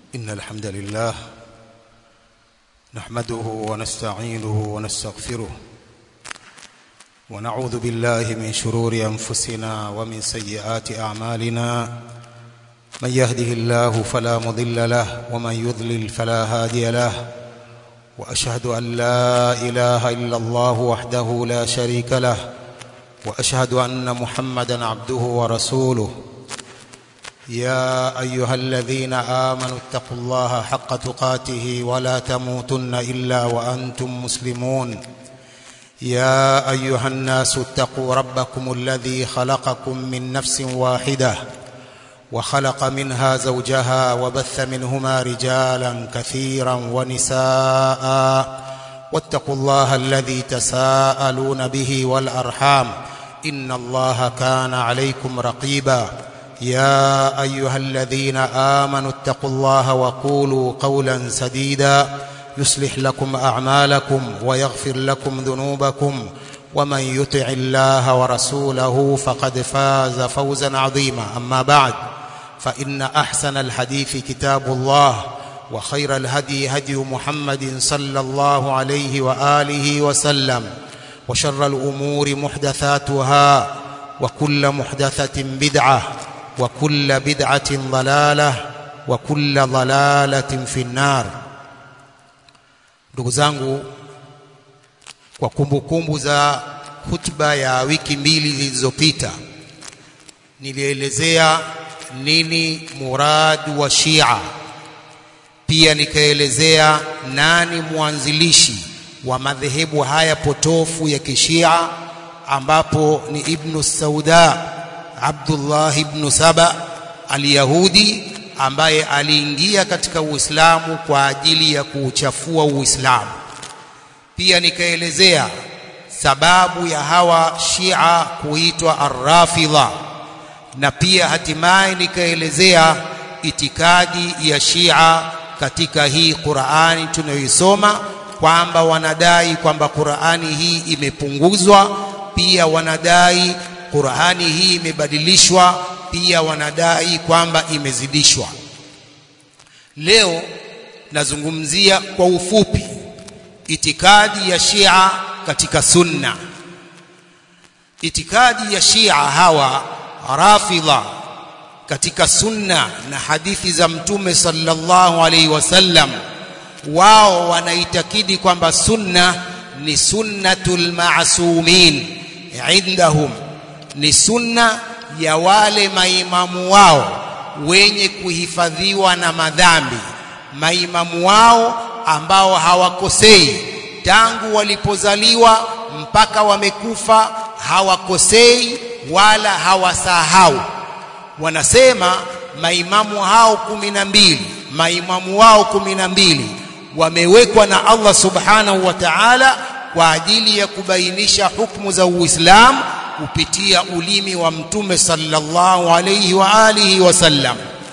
إن الحمد لله نحمده ونستعينه ونستغفره ونعوذ بالله من شرور أنفسنا ومن سيئات أعمالنا من يهده الله فلا مضل له ومن يضلل فلا هادي له وأشهد أن لا إله إلا الله وحده لا شريك له وأشهد أن محمدا عبده ورسوله يا أيها الذين آمنوا اتقوا الله حق تقاته ولا تموتن إلا وأنتم مسلمون يا أيها الناس اتقوا ربكم الذي خلقكم من نفس واحدة وخلق منها زوجها وبث منهما رجالا كثيرا ونساء واتقوا الله الذي تساءلون به والأرحام إن الله كان عليكم رقيبا يا أيها الذين آمنوا اتقوا الله وقولوا قولا سديدا يصلح لكم أعمالكم ويغفر لكم ذنوبكم ومن يطع الله ورسوله فقد فاز فوزا عظيما أما بعد فإن أحسن الحديث كتاب الله وخير الهدي هدي محمد صلى الله عليه وآله وسلم وشر الأمور محدثاتها وكل محدثة بدعة وكل بدعة ضلالة وكل ضلالة في النار ndugu zangu kwa kumbukumbu za hutuba ya wiki mbili zilizopita nilielezea nini murad wa Shia pia nikaelezea nani mwanzilishi wa madhehebu haya potofu ya kishia ambapo ni Ibn Sauda Abdullah ibn Saba al-Yahudi ambaye aliingia katika Uislamu kwa ajili ya kuuchafua Uislamu. Pia nikaelezea sababu ya hawa Shia kuitwa Ar-Rafidha na pia hatimaye nikaelezea itikadi ya Shia katika hii Qur'ani tunayoisoma kwamba wanadai kwamba Qur'ani hii imepunguzwa, pia wanadai Qur'ani hii imebadilishwa, pia wanadai kwamba imezidishwa. Leo nazungumzia kwa ufupi itikadi ya Shia katika Sunna. Itikadi ya Shia hawa Rafidha katika Sunna na hadithi za Mtume sallallahu alaihi wasallam, wao wanaitakidi kwamba Sunna ni sunnatul ma'sumin indahum ni sunna ya wale maimamu wao wenye kuhifadhiwa na madhambi, maimamu wao ambao hawakosei tangu walipozaliwa mpaka wamekufa, hawakosei wala hawasahau. Wanasema maimamu hao kumi na mbili, maimamu wao kumi na mbili wamewekwa na Allah subhanahu wa ta'ala kwa ajili ya kubainisha hukumu za Uislamu kupitia ulimi wa mtume sallallahu alayhi wa alihi wasallam.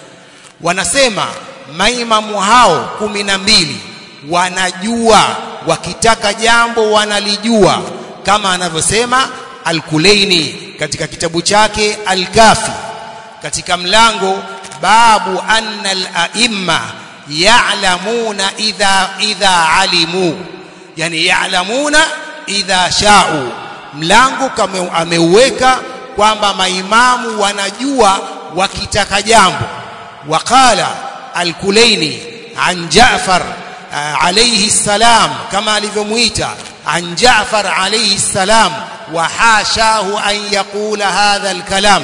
Wanasema maimamu hao kumi na mbili wanajua, wakitaka jambo wanalijua, kama anavyosema Al-Kulaini katika kitabu chake Al-Kafi katika mlango babu anna al-aimma ya'lamuna idha idha alimu, yani ya'lamuna idha sha'u mlango kama ameuweka kwamba maimamu wanajua wakitaka jambo waqala al-Kulaini an Ja'far alayhi salam kama alivyomuita an Ja'far alayhi salam wa hashahu an yaqula hadha al-kalam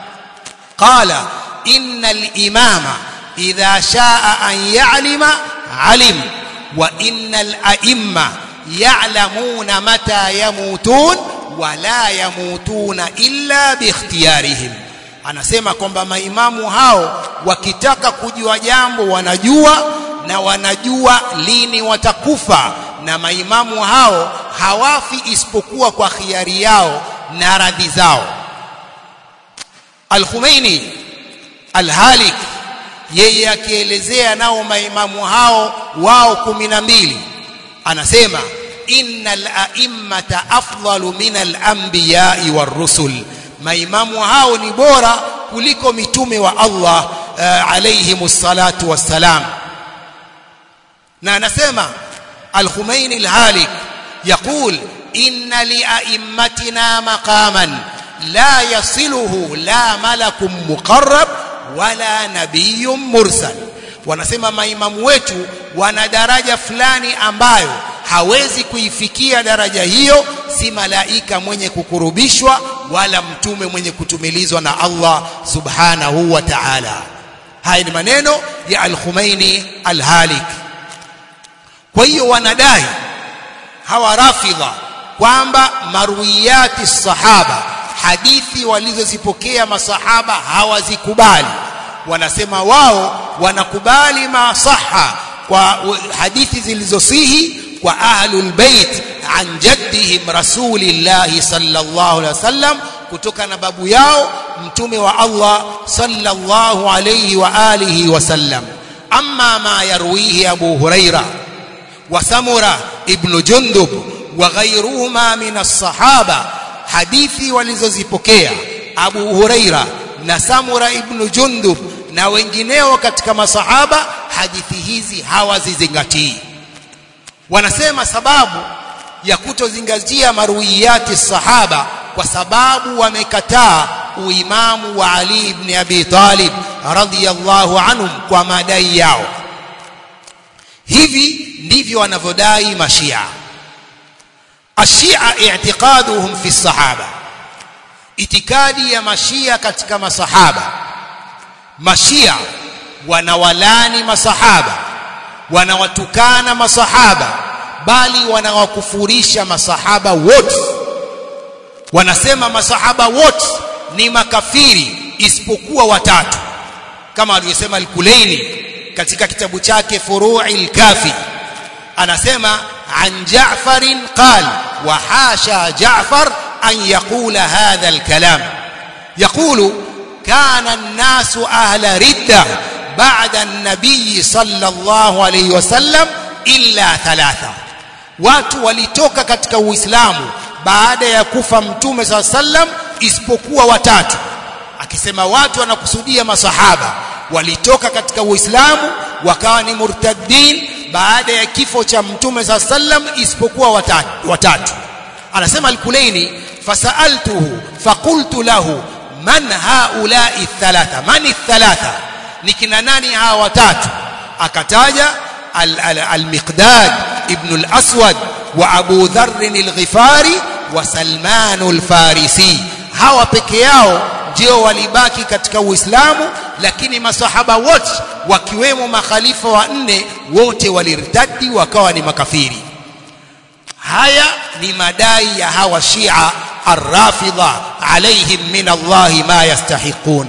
qala inna al-imama idha sha'a an ya'lima alim wa inna al-a'imma ya'lamuna mata yamutun wala yamutuna illa biikhtiyarihim. Anasema kwamba maimamu hao wakitaka kujua jambo wanajua na wanajua lini watakufa, na maimamu hao hawafi isipokuwa kwa khiari yao na radhi zao. Al-Khumeini Al-Halik yeye akielezea nao maimamu hao wao kumi na mbili anasema innal a'immata afdalu min al-anbiya'i war-rusul maimamu hao ni bora kuliko mitume wa Allah uh, alayhimus salatu wassalam na anasema al-Khumaini al-Halik يقول إن لأئمتنا مقاما لا يصله لا ملك مقرب ولا نبي مرسل wanasema maimamu wetu wana daraja fulani ambayo hawezi kuifikia daraja hiyo si malaika mwenye kukurubishwa wala mtume mwenye kutumilizwa na Allah subhanahu wa ta'ala haya ni maneno ya al-Khumaini al-Halik kwa hiyo wanadai hawa rafidha kwamba marwiyati sahaba hadithi walizozipokea masahaba hawazikubali wanasema wao wanakubali masaha kwa hadithi zilizosihi kwa ahlul bait an jaddihim rasulillah sallallahu alaihi wasallam kutoka na babu yao mtume wa Allah sallallahu alayhi wa alihi wasallam amma ma yarwihi abu huraira wa samura ibn jundub wa ghayruhuma min as-sahaba hadithi walizozipokea abu huraira na samura ibn jundub na wengineo katika masahaba hadithi hizi hawazizingatii wanasema sababu ya kutozingatia marwiyati sahaba kwa sababu wamekataa uimamu wa Ali ibn Abi Talib radhiyallahu anhum kwa madai yao hivi ndivyo wanavyodai mashia ashia i'tiqaduhum fi sahaba itikadi ya mashia katika masahaba mashia wanawalani masahaba wanawatukana masahaba bali wanawakufurisha masahaba wote wanasema masahaba wote ni makafiri isipokuwa watatu kama alivyosema al-Kulaini katika kitabu chake Furu'il Kafi anasema an Ja'farin qal wa hasha Ja'far an yaqula hadha al-kalam yaqulu kana an-nasu ahla ridda ba'da an-nabiy sallallahu alayhi wasallam illa thalatha watu walitoka katika uislamu baada ya kufa mtume saa sallam isipokuwa watatu akisema watu wanakusudia masahaba walitoka katika uislamu wakawa ni murtaddin baada ya kifo cha mtume saa sallam isipokuwa watatu, watatu. anasema al-Kulaini fasaltuhu faqultu lahu man haulai thalatha man thalatha ni kina nani hawa watatu akataja al-Miqdad ibn al-Aswad wa Abu Dharr al-Ghifari wa Salman al-Farisi hawa peke yao ndio walibaki katika Uislamu lakini masahaba wote wakiwemo makhalifa wa nne wote walirtadi wakawa ni makafiri haya ni madai ya hawa Shia ar-Rafidha alaihim min Allah ma yastahiqun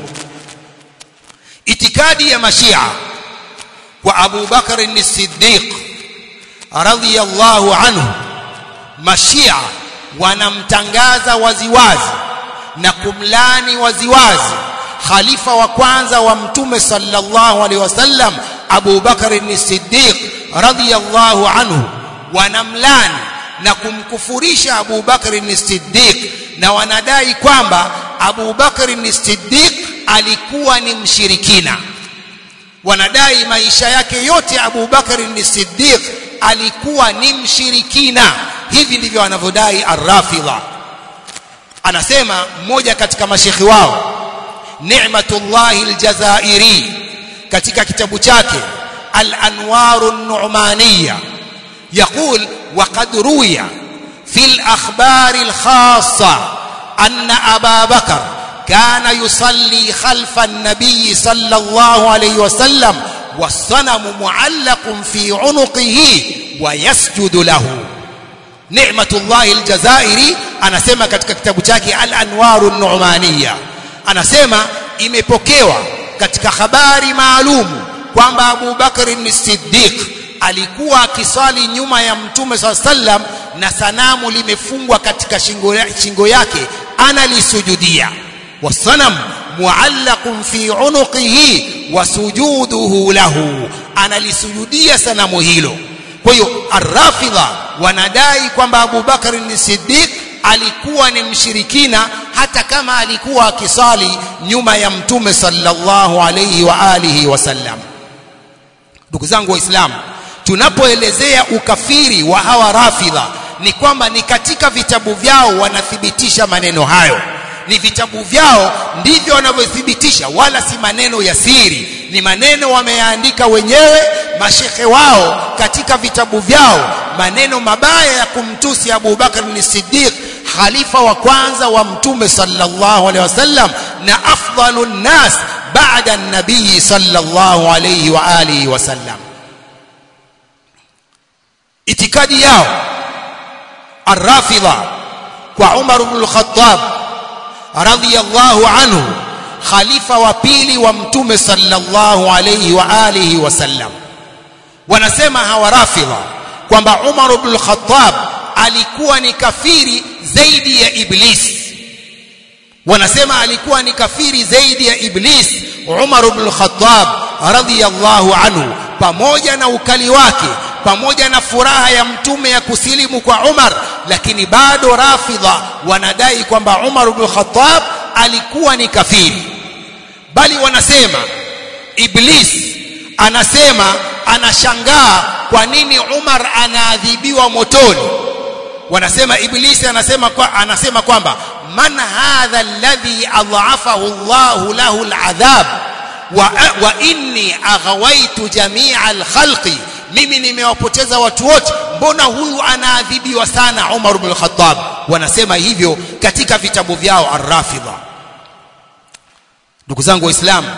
itikadi ya mashia kwa Abu Bakar as-Siddiq radhiyallahu anhu mashia wanamtangaza waziwazi na kumlani waziwazi khalifa wa kwanza wa mtume sallallahu alaihi wasallam Abu Bakar as-Siddiq radhiyallahu anhu wanamlani na kumkufurisha Abu Bakar as-Siddiq na wanadai kwamba Abu Bakar as-Siddiq alikuwa ni mshirikina wanadai maisha yake yote Abu Bakar as-Siddiq alikuwa ni mshirikina hivi ndivyo wanavyodai ar-Rafidha anasema mmoja katika mashekhi wao Ni'matullah al-Jazairi katika kitabu chake Al-Anwar an-Nu'maniyya يقول وقد روي في الأخبار الخاصة أن أبا بكر كان يصلي خلف النبي صلى الله عليه وسلم والصنم معلق في عنقه ويسجد له نعمة الله الجزائري anasema katika kitabu chake al-anwaru an-nu'maniyya anasema imepokewa katika habari maalumu kwamba Abu Bakr as-Siddiq alikuwa akiswali nyuma ya mtume swalla sallam na sanamu limefungwa katika shingo, shingo yake analisujudia wasanam muallaqun fi unuqihi wa sujuduhu lahu analisujudia sanamu hilo kwa hiyo arrafidha wanadai kwamba Abu Bakar as-Siddiq alikuwa ni mshirikina hata kama alikuwa akisali nyuma ya mtume sallallahu alayhi wa alihi wasallam ndugu zangu waislamu tunapoelezea ukafiri wa hawa rafidha ni kwamba ni katika vitabu vyao wanathibitisha maneno hayo ni vitabu vyao ndivyo wanavyothibitisha wala si maneno ya siri ni maneno wameyaandika wenyewe mashekhe wao katika vitabu vyao maneno mabaya ya kumtusi Abu Bakar ni Siddiq khalifa wa kwanza wa mtume sallallahu alaihi wasallam na afdalun nas baada an-nabii sallallahu alaihi wa alihi wasallam itikadi yao الرافضة وعمر بن الخطاب رضي الله عنه خليفة وبيلي ومتوم صلى الله عليه وآله وسلم wanasema hawa rafidha kwamba Umar ibn al-Khattab alikuwa ni kafiri zaidi ya Iblis wanasema alikuwa ni kafiri zaidi ya Iblis Umar ibn al-Khattab radhiyallahu anhu pamoja na ukali wake pamoja na furaha ya mtume ya kusilimu kwa Umar lakini bado rafidha wanadai kwamba Umar ibn Khattab alikuwa ni kafiri bali wanasema Iblis anasema anashangaa kwa nini Umar anaadhibiwa motoni wanasema Iblisi anasema kwa, anasema kwamba man hadha alladhi adhafahu Allah lahu aladhab wa, wa inni aghawaitu jami'a alkhalqi mimi nimewapoteza watu wote mbona huyu anaadhibiwa sana Umar ibn al-Khattab wanasema hivyo katika vitabu vyao ar-Rafidha ndugu zangu waislamu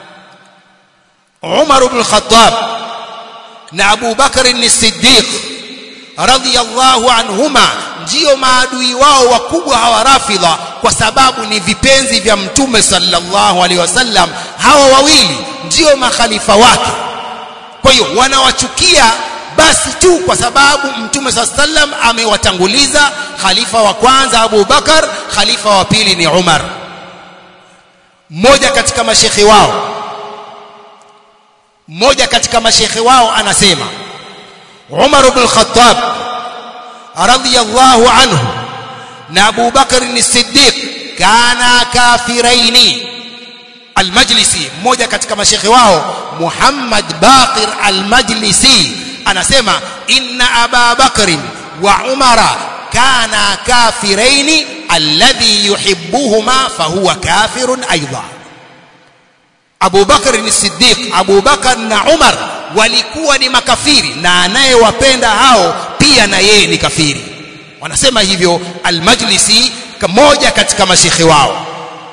Umar ibn al-Khattab na Abu Bakar as-Siddiq radhiyallahu anhuma ndio maadui wao wakubwa hawa Rafidha kwa sababu ni vipenzi vya mtume sallallahu alaihi wasallam hawa wawili ndio makhalifa wake kwa hiyo wanawachukia basi tu kwa sababu mtume saa sallam amewatanguliza khalifa wa kwanza Abu Bakar khalifa wa pili ni Umar mmoja katika mashekhi wao mmoja katika mashekhi wao anasema Umar ibn al-Khattab radiyallahu anhu na Abu Bakar as-Siddiq kana kafiraini Al-Majlisi mmoja katika mashekhe wao Muhammad Baqir Al-Majlisi anasema inna Aba Bakr wa Umara kana kafiraini alladhi yuhibbuhuma fahuwa kafirun aidha Abu Bakr ni Siddiq Abu Bakr na Umar walikuwa ni makafiri na anayewapenda hao pia na yeye ni kafiri wanasema hivyo Al-Majlisi mmoja katika mashekhe wao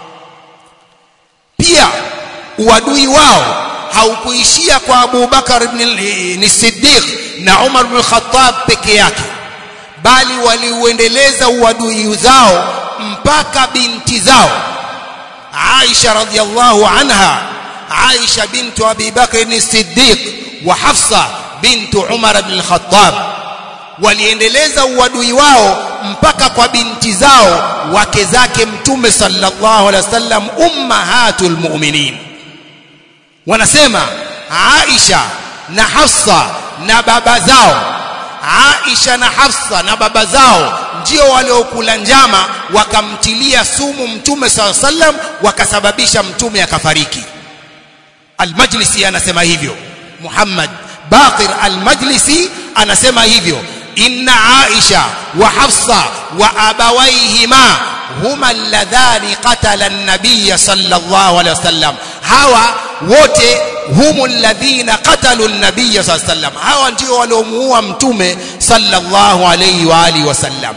pia uadui wao haukuishia kwa Abu Bakar ibn Siddiq na Umar ibn Khattab peke yake bali waliuendeleza uadui zao mpaka binti zao Aisha radhiallahu anha Aisha bintu Abi Bakr ibn Siddiq wa Hafsa bintu Umar ibn Khattab waliendeleza uadui wao mpaka kwa binti zao wake zake mtume sallallahu alaihi wasallam ummahatul mu'minin wanasema Aisha na Hafsa na baba zao Aisha na Hafsa na baba zao ndio waliokula njama wakamtilia sumu mtume sallallahu alaihi wasallam wakasababisha mtume akafariki Al-Majlisi anasema hivyo Muhammad Baqir Al-Majlisi anasema hivyo inna Aisha wa Hafsa wa abawaihima huma alladhani qatala an-nabiy sallallahu alaihi wasallam hawa wote humu alladhina qatalu an-nabiy sallallahu alaihi wasallam hawa ndio waliomuua mtume sallallahu alaihi wa alihi wasallam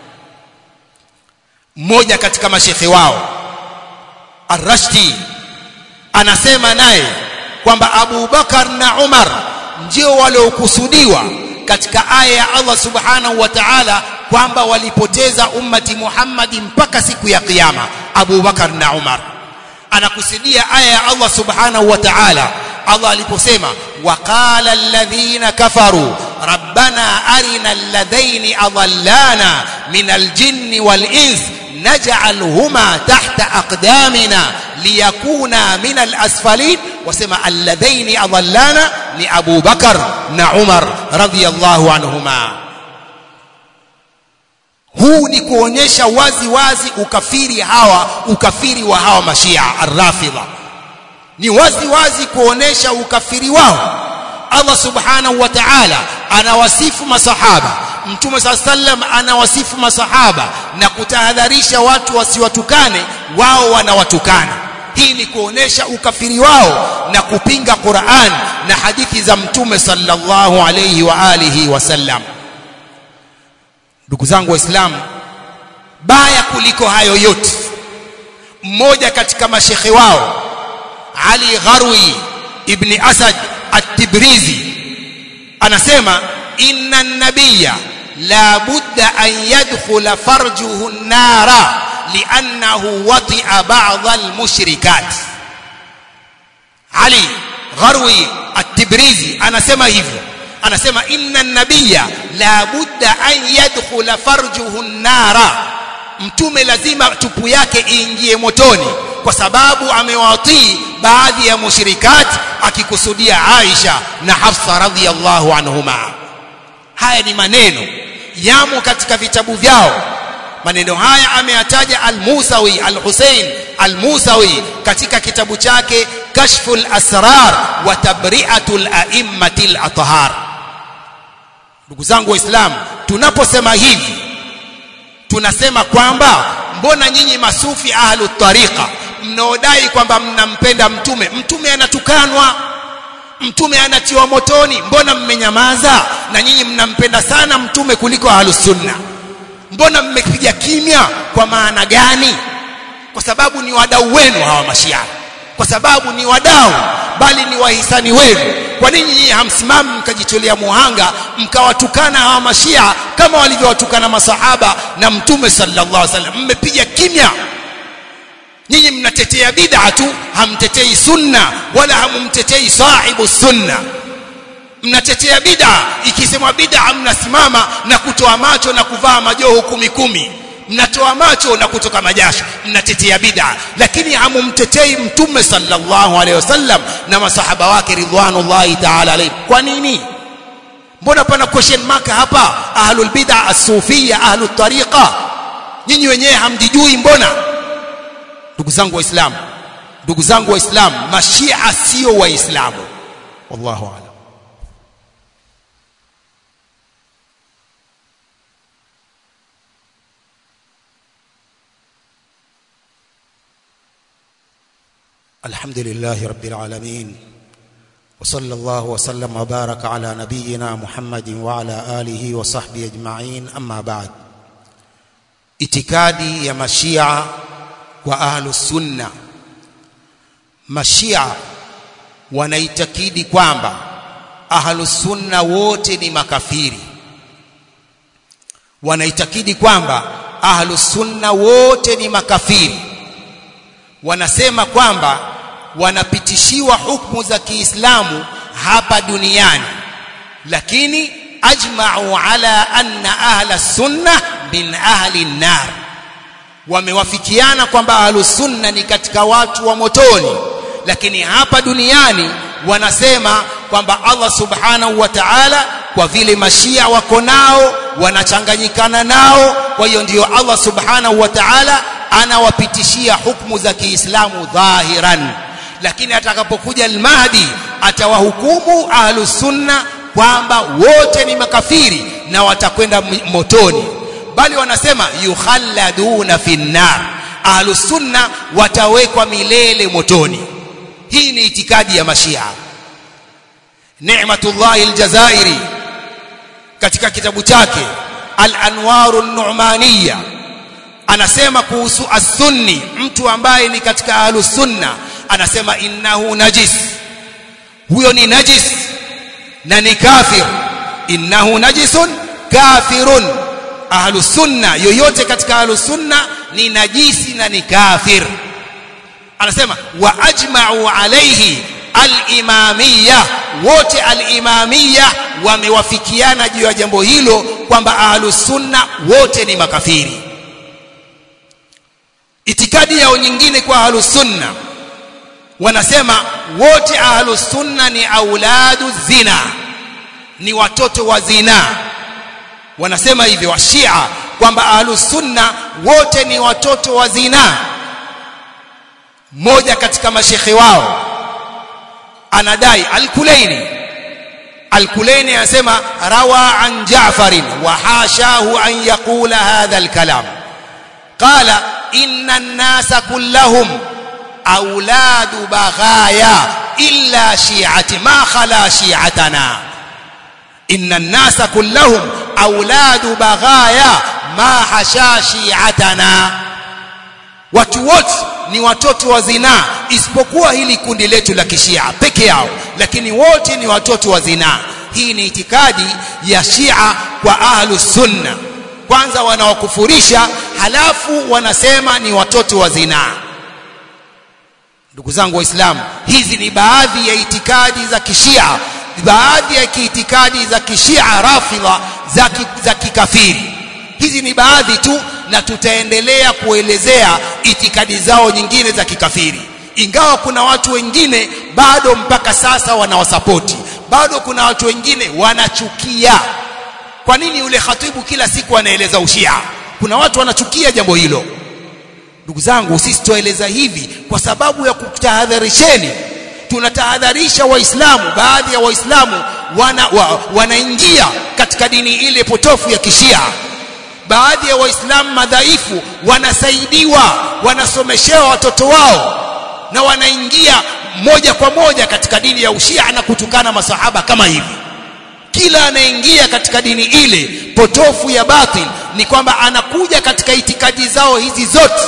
mmoja katika mashekhe wao Ar-Rashdi anasema naye kwamba Abu Bakar na Umar ndio waliokusudiwa katika aya ya Allah subhanahu wa ta'ala kwamba walipoteza ummati Muhammadi mpaka siku ya kiyama Abu Bakar na Umar anakusudia aya ya Allah subhanahu wa ta'ala Allah aliposema waqala alladhina kafaru rabbana arina alladhaini adallana min aljinni wal ins naj'alhuma tahta aqdamina liyakuna min alasfalin wasema alladhaini adallana ni Abu Bakar na Umar radhiyallahu anhuma huu ni kuonyesha wazi wazi ukafiri hawa ukafiri wa hawa mashia arrafidha ni wazi wazi kuonesha ukafiri wao Allah subhanahu wa ta'ala anawasifu masahaba mtume saa sallam anawasifu masahaba na kutahadharisha watu wasiwatukane wao wanawatukana hii ni kuonesha ukafiri wao na kupinga Qur'an na hadithi za mtume sallallahu alayhi wa alihi wasallam ndugu zangu waislamu baya kuliko hayo yote mmoja katika mashekhe wao Ali Gharwi ibn Asad at-Tibrizi anasema inna nabiyya la budda an yadkhula farjuhu an-nara li'annahu wati'a ba'd al-mushrikat Ali Gharwi at-Tibrizi anasema hivyo anasema inna nabiyya la budda an yadkhula farjuhu an-nara mtume lazima tupu yake iingie motoni kwa sababu amewatii baadhi ya mushrikat akikusudia Aisha na Hafsa radhiyallahu anhuma haya ni maneno yamo katika vitabu vyao maneno haya ameyataja al-Musawi al-Hussein al-Musawi katika kitabu chake Kashful Asrar wa Tabri'atul A'immatil Athhar ndugu zangu waislamu tunaposema hivi tunasema kwamba mbona nyinyi masufi ahlu tariqa mnaodai kwamba mnampenda mtume mtume anatukanwa mtume anatiwa motoni mbona mmenyamaza na nyinyi mnampenda sana mtume kuliko ahlu sunna mbona mmepiga kimya kwa maana gani kwa sababu ni wadau wenu hawa mashia kwa sababu ni wadau bali ni wahisani wenu kwa nini nyinyi hamsimami mkajitolea muhanga mkawatukana hawa mashia kama walivyowatukana masahaba na mtume sallallahu alaihi wasallam mmepiga kimya nyinyi mnatetea bid'a tu hamtetei sunna wala hamumtetei sahibu sunna mnatetea bid'a ikisemwa bid'a mnasimama na kutoa macho na kuvaa majoho kumi kumi mnatoa macho na kutoka majasho mnatetea bid'a lakini hamumtetei mtume sallallahu alaihi wasallam na masahaba wake ridwanullahi ta'ala alayhi kwa nini mbona pana question mark hapa ahlul bid'a as-sufiyya ahlut tariqa nyinyi wenyewe hamjijui mbona ndugu zangu waislamu ndugu zangu waislamu mashia sio waislamu wallahu a'lam الحمد لله رب العالمين وصلى الله وسلم وبارك على نبينا محمد وعلى آله وصحبه أجمعين أما بعد itikadi ya mashia kwa ahlus sunna mashia wanaitakidi kwamba ahlus sunna wote ni makafiri wanaitakidi kwamba ahlus sunna wote ni makafiri wanasema kwamba wanapitishiwa hukumu za Kiislamu hapa duniani lakini ajma'u ala anna ahla sunna min ahli nar wamewafikiana kwamba ahlus sunna ni katika watu wa motoni lakini hapa duniani wanasema kwamba Allah subhanahu wa ta'ala kwa vile mashia wako nao wanachanganyikana nao kwa hiyo ndiyo Allah subhanahu wa ta'ala anawapitishia hukumu za Kiislamu dhahiran lakini atakapokuja al-Mahdi atawahukumu ahlus sunna kwamba wote ni makafiri na watakwenda motoni bali wanasema yukhalladuna finnar ahlus sunna watawekwa milele motoni hii ni itikadi ya mashia Ni'matullah al-Jazairi katika kitabu chake Al-Anwar an-Nu'maniyya anasema kuhusu as-sunni mtu ambaye ni katika ahlus sunna anasema innahu najis huyo ni najis na ni kafir innahu najisun kafirun ahlus sunna yoyote katika ahlus sunna ni najisi na ni kafir anasema wa ajma'u alayhi al-imamiyya wote al-imamiyya wamewafikiana juu ya jambo hilo kwamba ahlus sunna wote ni makafiri itikadi yao nyingine kwa ahlus sunna wanasema wote ahlus sunna ni auladu zina ni watoto wa zina wanasema hivyo washia kwamba ahlus sunna wote ni watoto wa zina mmoja katika mashekhe wao anadai al-Kulaini الكليني anasema روى عن جعفر وحاشاه أن يقول هذا الكلام قال إن الناس كلهم أولاد بغايا إلا شيعة ما خلا شيعتنا إن الناس كلهم أولاد بغايا ما حشا شيعتنا watu wote ni watoto wa zinaa isipokuwa hili kundi letu la kishia peke yao lakini wote ni watoto wa zinaa hii ni itikadi ya shia kwa ahlu sunna kwanza wanawakufurisha halafu wanasema ni watoto wa zinaa ndugu zangu waislamu hizi ni baadhi ya itikadi za kishia baadhi ya kiitikadi za kishia rafidha za, ki, za kikafiri hizi ni baadhi tu na tutaendelea kuelezea itikadi zao nyingine za kikafiri ingawa kuna watu wengine bado mpaka sasa wanawasapoti bado kuna watu wengine wanachukia kwa nini yule khatibu kila siku anaeleza ushia kuna watu wanachukia jambo hilo ndugu zangu sisi tueleza hivi kwa sababu ya kutahadharisheni tunatahadharisha waislamu baadhi ya waislamu wana, wa, wanaingia katika dini ile potofu ya kishia baadhi ya waislamu madhaifu wanasaidiwa wanasomeshewa watoto wao na wanaingia moja kwa moja katika dini ya ushia na kutukana masahaba kama hivi kila anaingia katika dini ile potofu ya batil ni kwamba anakuja katika itikadi zao hizi zote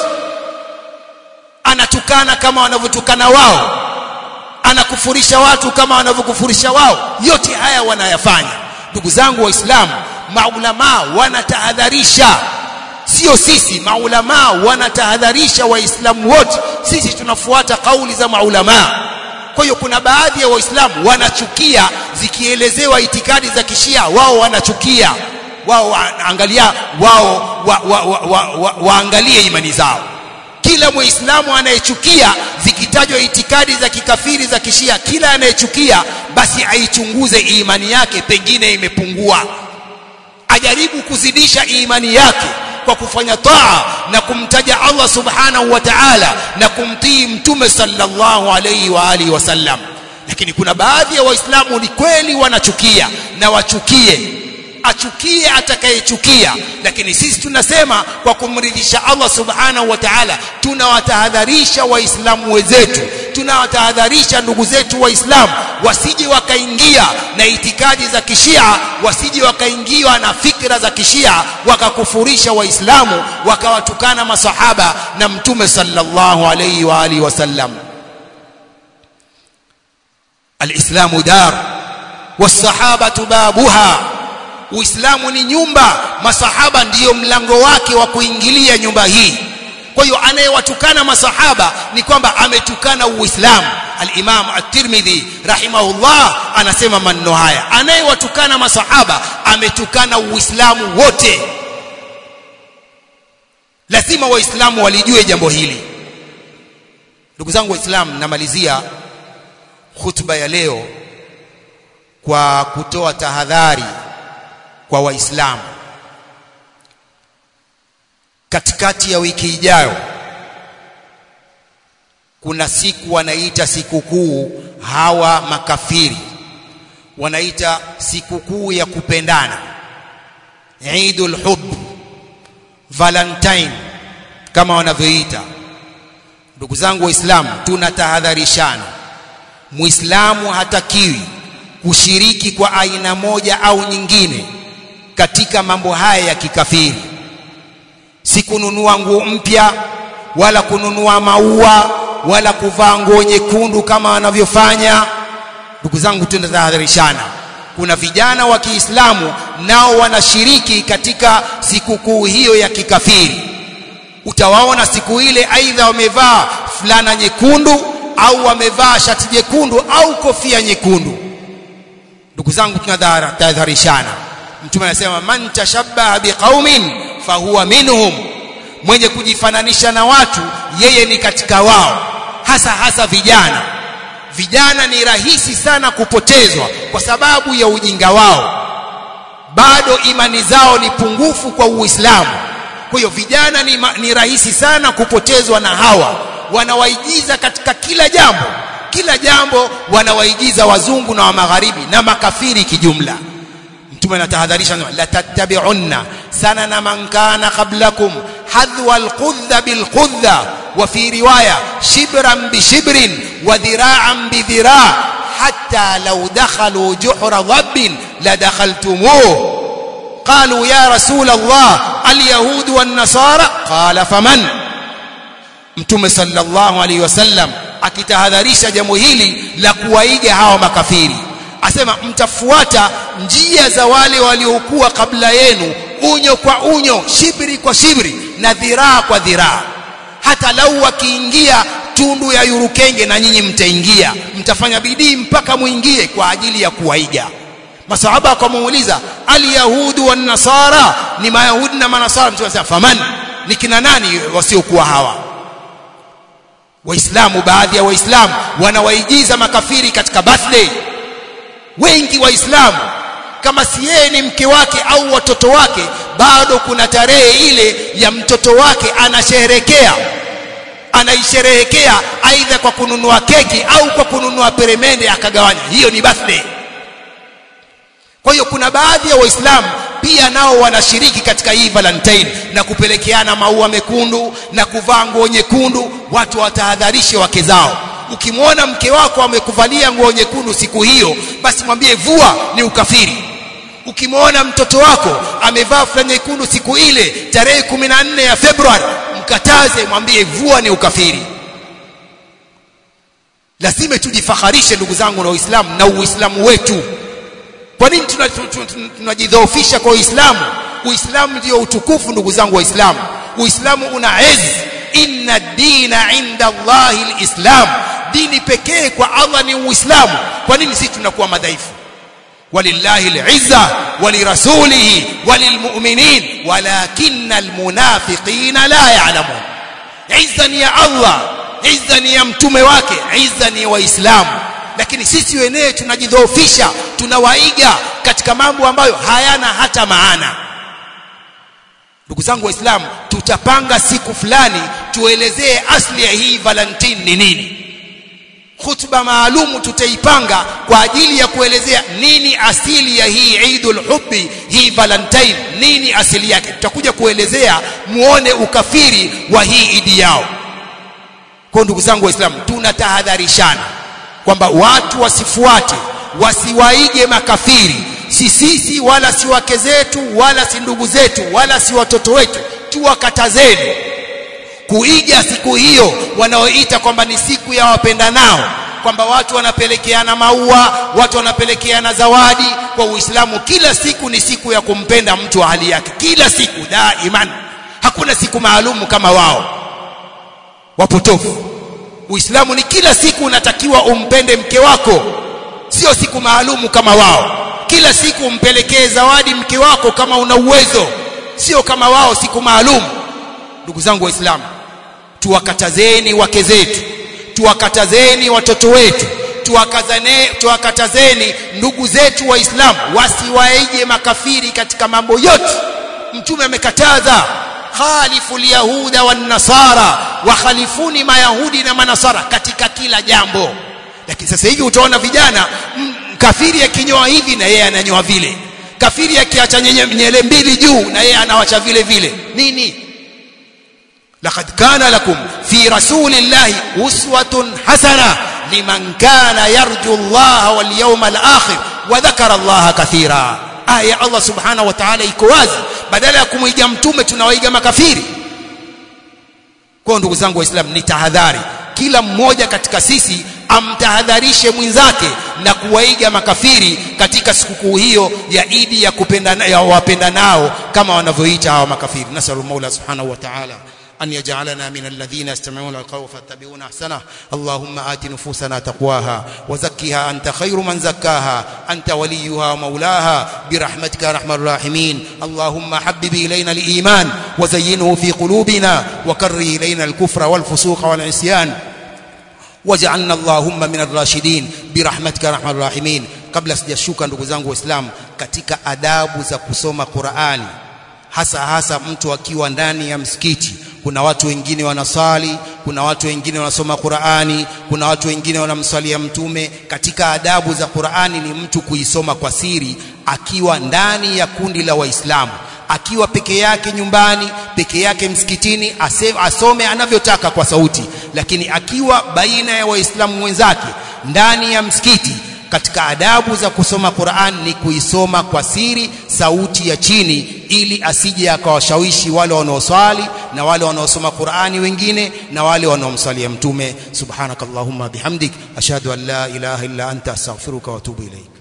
anatukana kama wanavyotukana wao anakufurisha watu kama wanavyokufurisha wao yote haya wanayafanya ndugu zangu waislamu maulamaa wanatahadharisha sio sisi maulamaa wanatahadharisha waislamu wote sisi tunafuata kauli za maulamaa kwa hiyo kuna baadhi ya waislamu wanachukia zikielezewa itikadi za kishia wao wanachukia wao waangalia wao wa, wa, wa, wa, wa, waangalie imani zao kila muislamu anayechukia zikitajwa itikadi za kikafiri za kishia kila anayechukia basi aichunguze imani yake pengine imepungua ajaribu kuzidisha imani yake kwa kufanya taa na kumtaja Allah subhanahu wa ta'ala na kumtii mtume sallallahu alayhi wa alihi wasallam lakini kuna baadhi ya waislamu ni kweli wanachukia na wachukie achukie atakayechukia lakini sisi tunasema kwa kumridhisha Allah subhanahu wa ta'ala tunawatahadharisha waislamu wenzetu tunawatahadharisha ndugu zetu waislamu wasije wakaingia na itikadi za kishia wasije wakaingiwa na fikra za kishia wakakufurisha waislamu wakawatukana masahaba na mtume sallallahu alayhi wa alihi wasallam alislamu dar wasahabatu babuha uislamu ni nyumba masahaba ndiyo mlango wake wa kuingilia nyumba hii kwa hiyo anayewatukana masahaba ni kwamba ametukana uislamu al-Imam at-Tirmidhi rahimahullah anasema maneno haya anayewatukana masahaba ametukana uislamu wote lazima waislamu walijue jambo hili ndugu zangu waislamu namalizia khutba ya leo kwa kutoa tahadhari kwa waislamu katikati ya wiki ijayo kuna siku wanaita sikukuu hawa makafiri wanaita sikukuu ya kupendana Eidul Hubb Valentine kama wanavyoita ndugu zangu waislamu tunatahadharishana muislamu hatakiwi kushiriki kwa aina moja au nyingine katika mambo haya ya kikafiri si kununua nguo mpya wala kununua maua wala kuvaa nguo nyekundu kama wanavyofanya ndugu zangu tunatahadharishana kuna vijana wa Kiislamu nao wanashiriki katika sikukuu hiyo ya kikafiri utawaona siku ile aidha wamevaa fulana nyekundu au wamevaa shati jekundu au kofia nyekundu ndugu zangu tunatahadharishana mtume anasema man tashabbaha biqaumin fahuwa minhum mwenye kujifananisha na watu yeye ni katika wao hasa hasa vijana vijana ni rahisi sana kupotezwa kwa sababu ya ujinga wao bado imani zao ni pungufu kwa Uislamu kwa hiyo vijana ni, ni rahisi sana kupotezwa na hawa wanawaigiza katika kila jambo kila jambo wanawaigiza wazungu na wa magharibi na makafiri kijumla mtume anatahadharisha la tattabi'unna sanana man kana qablakum hadwa alqudha bilqudha wa fi riwaya shibran bishibrin wa dhira'an bidhira' hatta law dakhalu juhra dhabbin ladakhaltumuh قالوا يا رسول الله اليهود والنصارى قال فمن mtume sallallahu alaihi wasallam akitahadharisha jambo hili la kuwaiga hawa makafiri asema mtafuata njia za wale waliokuwa kabla yenu unyo kwa unyo shibri kwa shibri na dhiraa kwa dhiraa hata lau wakiingia tundu ya yurukenge na nyinyi mtaingia mtafanya bidii mpaka muingie kwa ajili ya kuwaiga masahaba wakamuuliza alyahudu wan nasara ni mayahudi na manasara mtume anasema faman ni kina nani wasiokuwa hawa waislamu baadhi ya waislamu wanawaigiza makafiri katika birthday wengi waislamu kama si yeye ni mke wake au watoto wake bado kuna tarehe ile ya mtoto wake anasherehekea anaisherehekea aidha kwa kununua keki au kwa kununua peremende akagawanya hiyo ni birthday kwa hiyo kuna baadhi ya waislamu pia nao wanashiriki katika hii valentine na kupelekeana maua mekundu na kuvaa nguo nyekundu watu watahadharishe wake zao ukimwona mke wako amekuvalia nguo nyekundu siku hiyo basi mwambie vua ni ukafiri ukimwona mtoto wako amevaa fulana nyekundu siku ile tarehe 14 ya Februari mkataze mwambie vua ni ukafiri lazima tujifaharishe ndugu zangu na Uislamu na Uislamu wetu kwa nini tunajidhoofisha kwa Uislamu Uislamu ndio utukufu ndugu zangu waislamu Uislamu una ezi inna dina inda Allahi alislam dini pekee kwa Allah ni Uislamu kwa nini sisi tunakuwa madhaifu walillahi alizza walirasulihi walilmu'minin walakinna almunafiqina la ya'lamun izza ni ya Allah izza ni ya mtume wake izza ni waislamu lakini sisi wenyewe tunajidhoofisha tunawaiga katika mambo ambayo hayana hata maana ndugu zangu waislamu tutapanga siku fulani tuelezee asli ya hii valentine ni nini khutba maalumu tutaipanga kwa ajili ya kuelezea nini asili ya hii Eidul Hubbi hii Valentine nini asili yake tutakuja kuelezea muone ukafiri wa hii idi yao kwa ndugu zangu waislamu tunatahadharishana kwamba watu wasifuate wasiwaige makafiri si sisi wala si wake zetu wala si ndugu zetu wala si watoto wetu tuwakatazeni kuiga siku hiyo wanaoita kwamba ni siku ya wapendanao kwamba watu wanapelekeana maua watu wanapelekeana zawadi kwa Uislamu kila siku ni siku ya kumpenda mtu wa hali yake kila siku daiman hakuna siku maalumu kama wao wapotofu Uislamu ni kila siku unatakiwa umpende mke wako sio siku maalumu kama wao kila siku umpelekee zawadi mke wako kama una uwezo sio kama wao siku maalumu ndugu zangu waislamu tuwakatazeni wake zetu tuwakatazeni watoto wetu tuwakazane tuwakatazeni ndugu zetu waislamu wasiwaige makafiri katika mambo yote mtume amekataza khalifu lyahuda wan nasara wa khalifuni mayahudi na manasara katika kila jambo lakini sasa hivi utaona vijana kafiri akinyoa hivi na yeye ananyoa vile kafiri akiacha nyele mbili juu na yeye anawacha vile vile nini لقد كان لكم في رسول الله أسوة حسنة لمن كان يرجو الله واليوم الآخر وذكر الله كثيرا آية الله سبحانه وتعالى iko wazi badala ya kumuiga mtume tunawaiga makafiri kwa ndugu zangu waislamu ni tahadhari kila mmoja katika sisi amtahadharishe mwenzake na kuwaiga makafiri katika sikukuu hiyo ya Idi ya kupenda ya wapenda nao kama wanavyoita hawa makafiri nasallu maula subhanahu wa ta'ala أن يجعلنا من الذين يستمعون القول فاتبعون أحسنه اللهم آت نفوسنا تقواها وزكها أنت خير من زكاها أنت وليها ومولاها برحمتك يا أرحم الراحمين اللهم حبب إلينا الإيمان وزينه في قلوبنا وكره إلينا الكفر والفسوق والعصيان واجعلنا اللهم من الراشدين برحمتك يا أرحم الراحمين kabla sijashuka ndugu zangu waislamu katika adabu za kusoma Qur'ani hasa hasa mtu akiwa ndani ya msikiti kuna watu wengine wanasali kuna watu wengine wanasoma Qur'ani kuna watu wengine wanamswalia mtume katika adabu za Qur'ani ni mtu kuisoma kwa siri akiwa ndani ya kundi la waislamu akiwa peke yake nyumbani peke yake msikitini ase, asome anavyotaka kwa sauti lakini akiwa baina ya waislamu wenzake ndani ya msikiti katika adabu za kusoma Qur'an ni kuisoma kwa siri sauti ya chini ili asije akawashawishi wale wanaoswali na wale wanaosoma Qur'ani wengine na wale wanaomswalia mtume subhanakallahumma bihamdik ashhadu an la ilaha illa anta astaghfiruka wa atubu ilayk